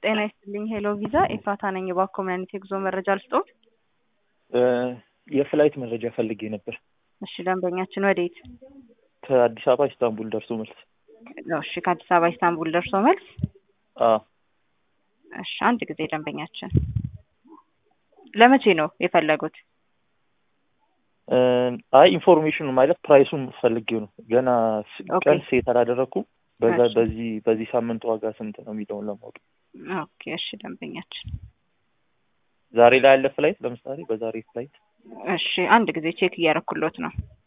ጤና ይስጥልኝ ሄሎ ቪዛ ኤፋታ ነኝ። እባክዎ ምን አይነት የጉዞ መረጃ ልስጥዎት? የፍላይት መረጃ ፈልጌ ነበር። እሺ ደንበኛችን ወዴት? ከአዲስ አበባ ኢስታንቡል ደርሶ መልስ። እሺ ከአዲስ አበባ ኢስታንቡል ደርሶ መልስ። አዎ እሺ አንድ ጊዜ ደንበኛችን ለመቼ ነው የፈለጉት? አይ ኢንፎርሜሽኑ ማለት ፕራይሱን ፈልጌው ነው። ገና ስ- ኦኬ። ቀን ሴት አላደረኩም። በዛ እሺ። በዚህ በዚህ ሳምንት ዋጋ ስንት ነው የሚለውን ለማወቅ ኦኬ እሺ ደንበኛችን ዛሬ ላይ ያለ ፍላይት ለምሳሌ በዛሬ ፍላይት እሺ አንድ ጊዜ ቼክ እያረኩሎት ነው።